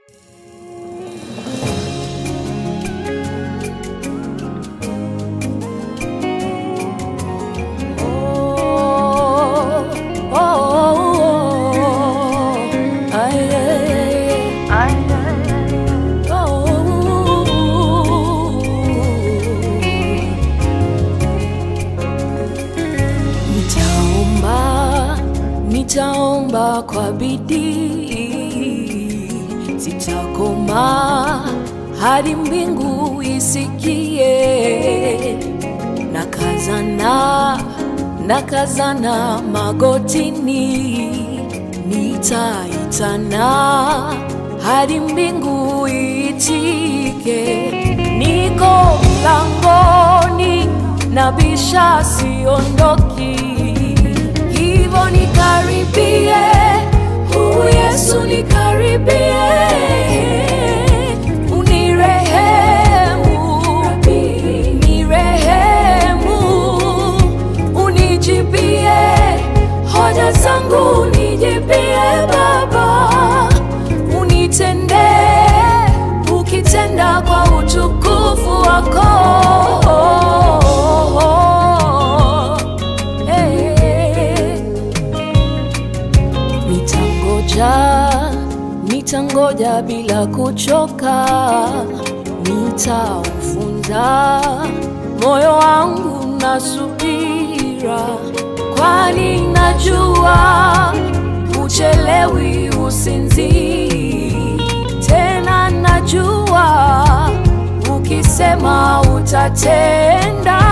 nitaomba kwa bidii, sitakoma hadi mbingu isikie. Nakazana, nakazana magotini, nitaitana hadi mbingu iitike. Niko mlangoni, nabisha, siondoki hivyo nikaribie, huu Yesu nikaribie, unirehemu, nirehemu, unijibie hoja zangu, nijibie Baba, unitendee ukitenda kwa utukufu wako. Hey. Nitangoja, nitangoja bila kuchoka, nitaufunza moyo wangu na subira, kwani najua uchelewi usinzii. Tena najua ukisema utatenda.